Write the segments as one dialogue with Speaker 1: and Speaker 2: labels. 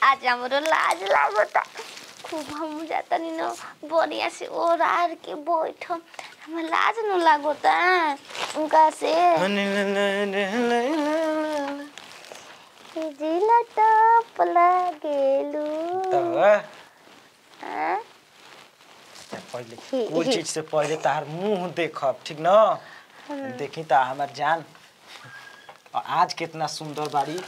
Speaker 1: आज हमरो लाज लागता खूब हम जातनी न बढ़िया से ओरार के बैठ हमें लाज न लागता उनका से जिला टप लागेलू हाँ?
Speaker 2: पहले कोई चीज से पहले तार मुंह देखब ठीक न देखी ता हमार जान और आज कितना सुंदर बाड़ी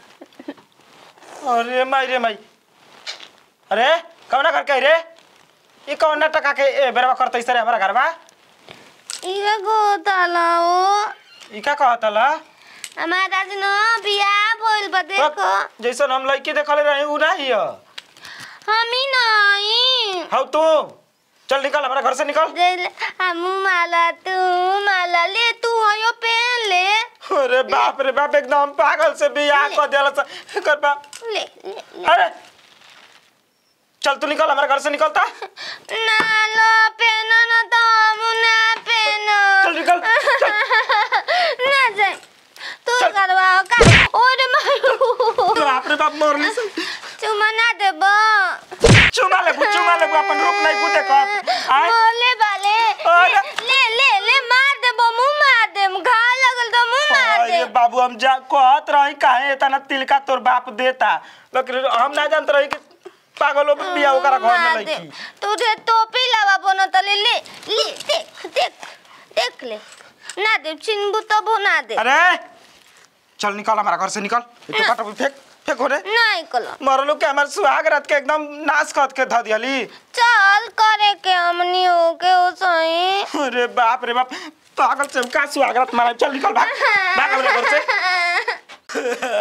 Speaker 2: अरे माई रे माई अरे कौना घर के रे ये कौन टका के ए बेरवा करते सरे हमारा घरवा
Speaker 1: इका गोताला ओ
Speaker 2: ई का कहत ला
Speaker 1: हमारा आज न बियाह भइल बा देखो
Speaker 2: जैसन हम लड़की देखले रही उ नहीं है
Speaker 1: हमी नहीं
Speaker 2: हौ तू चल निकल हमारा घर से निकल
Speaker 1: जैले हमू माला तू माला ले तू हयो पहन ले
Speaker 2: अरे बाप रे बाप एकदम पागल से बियाह कर देला से कर बा
Speaker 1: ले ले ले।
Speaker 2: अरे चल तू निकल हमारे घर से निकलता
Speaker 1: ना लो पहनो ना तो हम ना पहनो
Speaker 2: चल निकल
Speaker 1: ना जाए तू
Speaker 2: चल।
Speaker 1: करवाओ का ओरे मारू
Speaker 2: बाप रे बाप मोरली से
Speaker 1: चुमा ना देबो
Speaker 2: चुमा ले चुमा ले अपन रूप नहीं कूदे कर आय
Speaker 1: मोले वाले
Speaker 2: अरे।
Speaker 1: ले ले ले मार देबो मुंह मार देम घा लगल तो मुंह मार
Speaker 2: ये
Speaker 1: दे
Speaker 2: बाबू हम जा कहत रही काहे इतना तिलका तोर बाप देता लेकिन हम ना जानत रही कि पागलों पे बियाह ओकरा घर में
Speaker 1: मार दे।
Speaker 2: लईकी
Speaker 1: तुझे टोपी लगा बोनो तले ले ले देख देख देख ले ना दे चिन्बू तो बना दे
Speaker 2: अरे चल निकल हमारा घर से निकल ये तो काटो फेंक फेंक हो रे
Speaker 1: नहीं कलो
Speaker 2: मरलो के हमार सुहाग रात के एकदम नाश कत के ध दियली
Speaker 1: चल करे के हमनी हो के हो सही
Speaker 2: अरे बाप रे बाप पागल से का सुहाग रात मारा चल निकल भाग भाग हमारे घर से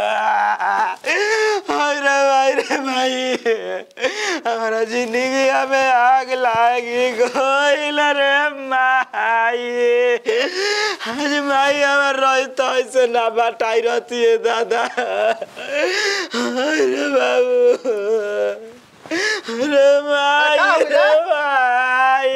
Speaker 2: हाय रे भाई रे भाई हमारा जिंदगी में आग लागी गइल रे माई आज माई हमार रही तो ऐसे ना बटाई रहती है दादा हाय रे बाबू रे माई
Speaker 3: का हो
Speaker 2: रे माई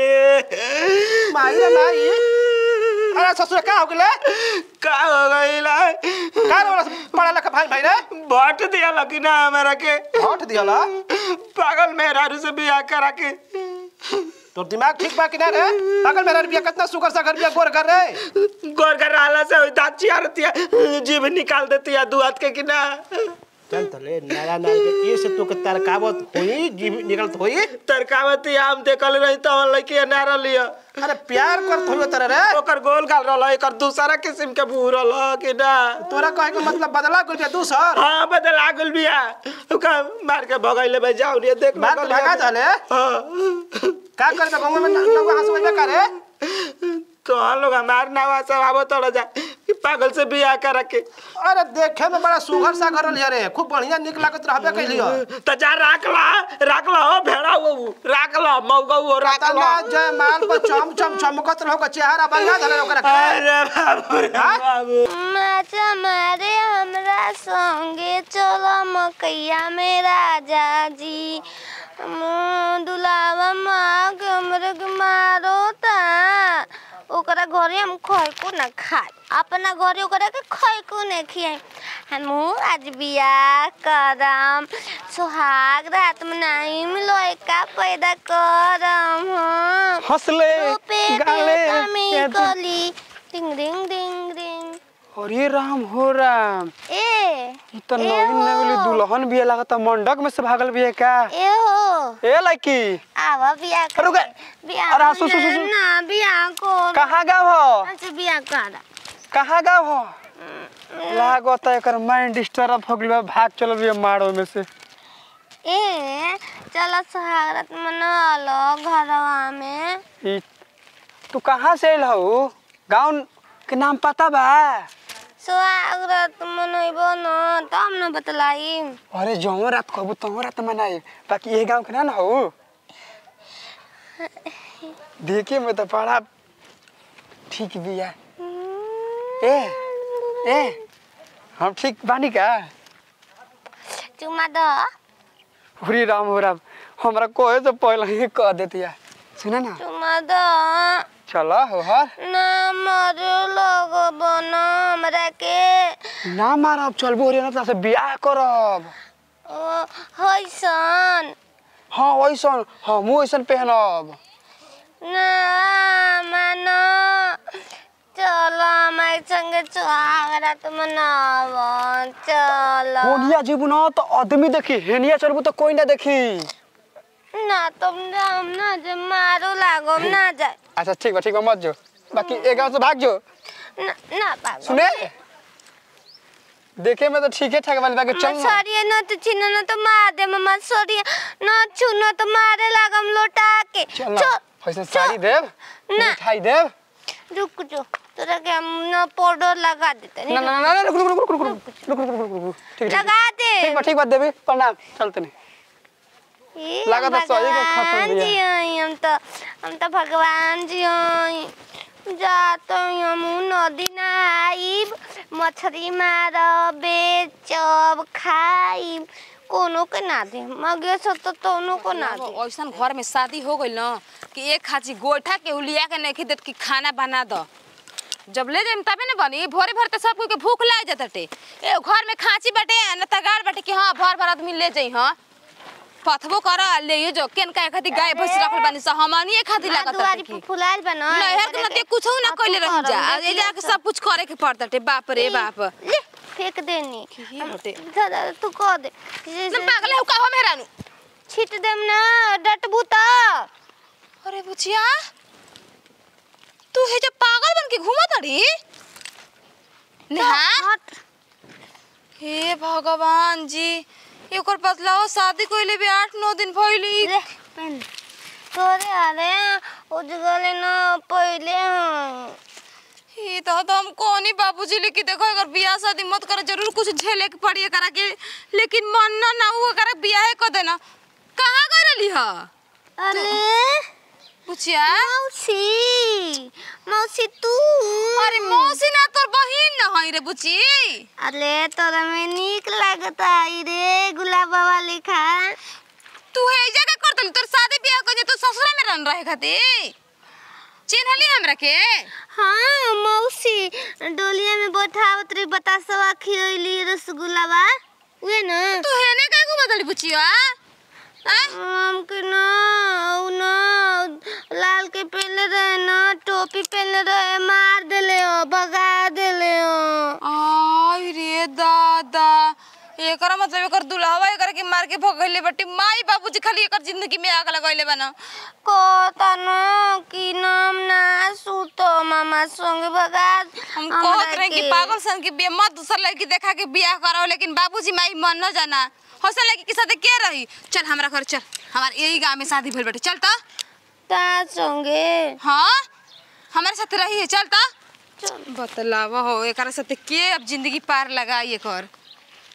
Speaker 3: माई रे माई अरे ससुर का हो गेले
Speaker 2: का हो गइला
Speaker 3: का रे पढ़ा लिखा भाई भाई रे
Speaker 2: भट दिया लगी ना हमारा के
Speaker 3: हट दियाला
Speaker 2: पागल मेहरारू से बियाह करा के
Speaker 3: तोर दिमाग ठीक बा कि ना रे पागल मेरा रुपया कितना सुगर सा घर बिया गोर कर रे
Speaker 2: गोर कर रहला से होई दांत चियारती है जीभ निकाल देती है दू हाथ के कि ना
Speaker 3: चल तले नारा नार के ये से तो के तरकावत होई जीव निकलत होई
Speaker 2: तरकावती आम देखल रही तो हम लड़की नारा लिया
Speaker 3: अरे प्यार करत होई तेरे रे
Speaker 2: ओकर गोल गाल रहल एकर दूसरा किस्म के बूह रहल कि ना
Speaker 3: तोरा कहे के मतलब बदला गुल बिया दूसर
Speaker 2: हाँ बदल आ गल बिया ओका मार के भगाइले भाई जाओ रे देख
Speaker 3: बात
Speaker 2: लगल
Speaker 3: भगा
Speaker 2: है।
Speaker 3: जाले
Speaker 2: हाँ
Speaker 3: का करे बे गांव में लोग हंसवे में करे
Speaker 2: तो हम लोग हमार नावा सब आवो तोड़ जा कि पागल से बियाह करा के
Speaker 3: अरे देखे में बड़ा सुगर सा घर लिया रे खूब बढ़िया निक लागत रहबे कैलियो
Speaker 2: तो जा राख ला राख ला हो भेड़ा वो राख ला मौगा वो राख ला
Speaker 3: तना जय माल पर चम चम चमकत रहो का चेहरा बढ़िया धले ओकरा के
Speaker 2: अरे बाबू रे
Speaker 3: हाँ?
Speaker 2: बाबू
Speaker 1: माचा मारे हमरा संगे चलो मकैया में राजा जी हम दुलावा माँ के हमरे के मारो ता ओकरा घरे हम खैको ना खाए अपना घरे ओकरा के खैको नहीं खियाए हम आज बियाह करम सुहाग रात में नहीं लड़का पैदा करम हम
Speaker 4: हंसले
Speaker 1: रूपे
Speaker 4: गाले
Speaker 1: बेटा कली डिंग डिंग डिंग डिंग
Speaker 4: अरे राम हो राम
Speaker 1: ए
Speaker 4: ई तो
Speaker 1: ए
Speaker 4: नवीन
Speaker 1: हो।
Speaker 4: नवीन दुल्हन भी लागता मंडक में से भागल भी है का
Speaker 1: ए हो
Speaker 4: ए लड़की
Speaker 1: आवा बियाह
Speaker 4: अरे रुके।
Speaker 1: बियाह
Speaker 4: अरे सुन, सुन, सुन, सुन।
Speaker 1: ना बियाह को
Speaker 4: कहाँ गाँव हो
Speaker 1: अच्छा बियाह कर
Speaker 4: कहाँ गाँव हो लागता एकर माइंड डिस्टर्ब हो गइल बा भाग चल भी मारो में से
Speaker 1: ए चलो सुहागरात मना लो घरवा में
Speaker 4: ई तू कहाँ से आइल हो गाँव के नाम पता बा
Speaker 1: सुहागरात मनैबो न तब न बतलाई
Speaker 4: अरे जौन रात कहबू तौन रात मनाई बाकी ये गाँव के ना ना हो देखे में तो बड़ा ठीक भी है ए ए हम ठीक बानी का
Speaker 1: चुमा दो
Speaker 4: हरी राम हो राम हमरा कोहे से पहले ही कह देती है सुना ना
Speaker 1: चुमा दो
Speaker 4: चलो हो हर
Speaker 1: ना मरे लोग बनो हमरा के
Speaker 4: ना मारब चलबो रे ना से बियाह करब
Speaker 1: होइसन
Speaker 4: हाँ वैसन हमहू वैसन पहनब
Speaker 1: ना मानो चलो हमारे संगे सुहागरा तुम मनाव चलो
Speaker 4: होनिया जीबू ना तो आदमी देखी हेनिया चलबू तो कोई ना देखी
Speaker 1: ना तुम हम ना जे मारो लागो ना जाए
Speaker 4: अच्छा ठीक बा ठीक बा मत जो बाकी एक गाँव से भाग जो
Speaker 1: ना ना पागो
Speaker 4: सुने देखे में तो ठीक है ठाक वाली बाकी चल ना
Speaker 1: सरिया न तो छीन न तो मार दे मम्मा सरिया न छू न तो मारे लागम लोटा के
Speaker 4: चल ना ऐसे साड़ी देव
Speaker 1: ना।
Speaker 4: मिठाई देव
Speaker 1: रुक जो तोरा के हम न पाउडर लगा देते
Speaker 4: ना ना ना ना रुक रुक रुक रुक रुक रुक रुक रुक रुक रुक ठीक ठीक
Speaker 1: लगा दे
Speaker 4: ठीक बा ठीक बा देवी प्रणाम चलते नहीं
Speaker 1: ए,
Speaker 4: लगा तो सही के खत्म
Speaker 1: भगवान
Speaker 4: दिया।
Speaker 1: जी हई हम तो हम तो भगवान जी हई जात हई हम नदी नहाइब मछली मारब बेचब खाइब कोनो के ना दे मगे सो तो तोनो को ना दे
Speaker 5: ऐसन घर में शादी हो गई ना कि एक खाची गोइठा के उलिया के नहीं देत कि खाना बना दो जब ले जाइम तबे ना बनी भोरे भर तो सब कोई के भूख लाग जाते ए घर में खांची बाटे न तगार बाटे कि हाँ भर भर आदमी ले जाई हाँ पथबो कर ले जो केन का खातिर गाय भैंस रखल बानी स हमनी खातिर
Speaker 1: ना
Speaker 5: लागत
Speaker 1: दुआरी
Speaker 5: कि
Speaker 1: पे फुलाइल बना
Speaker 5: नहर के नदी कुछ ना कइले रह जा ए जाके सब कुछ करे के पड़ताटे बाप रे बाप
Speaker 1: ले फेंक देनी
Speaker 5: की हटे
Speaker 1: दादा तू कह दे
Speaker 5: न पागल है का हो मेहरानू
Speaker 1: छिट देम ना डटबू त
Speaker 5: अरे बुचिया तू हे जो पागल बन के घूमत अड़ी नेहा
Speaker 1: हट
Speaker 5: हे भगवान जी एकर बदलाव शादी कइले भी आठ नौ दिन भइली
Speaker 1: ले पहन तोरे अरे उजगले ना पहले हैं
Speaker 5: ये तो हम कोनी बाबूजी लेके देखो अगर बियाह शादी मत करे जरूर कुछ झेले के पड़ी करा के लेकिन मन ना ना हुआ करा बियाह कर देना कहाँ करली ह
Speaker 1: अरे
Speaker 5: बुचिया
Speaker 1: मौसी मौसी तू
Speaker 5: अरे मौसी ना तोर बहिन न हई रे बुची
Speaker 1: अरे तोरा में नीक लगता है रे गुलाबा वाली खा
Speaker 5: तू हे जगह कर दली तोर शादी बियाह कर तू ससुरा में रन रहे खातिर चिन्हली हमरा के
Speaker 1: हाँ मौसी डोलिया में बैठावत रही बतासवा खियली रसगुल्लावा उहे ना
Speaker 5: तू हेने काहे को बदली बुचिया आय
Speaker 1: हम के ना उ ना लाल के पहले रहे ना टोपी पहले रहे मार देले हो भगा देले हो
Speaker 5: आई रे दादा एकरा मतलब एकर दुल्हवा एकर के मार के भगैले बटी माई बाबूजी खाली एकर जिंदगी में आग लगैले बना
Speaker 1: कहता ना कि नाम ना सूतो मामा संग भगा
Speaker 5: हम
Speaker 1: हमरा
Speaker 5: कहत रहे कि
Speaker 1: के।
Speaker 5: पागल सन के बियाह मत दूसर लड़की देखा के बियाह कराओ लेकिन बाबूजी माई मन न जाना हौसल लड़की के साथे के रही चल हमरा घर चल हमार यही गांव में शादी भइल बाटे चल त
Speaker 1: ता संगे
Speaker 5: हाँ हमारे साथ रही है चल त बतलावा हो एकरा साथे के अब जिंदगी पार लगाई एकर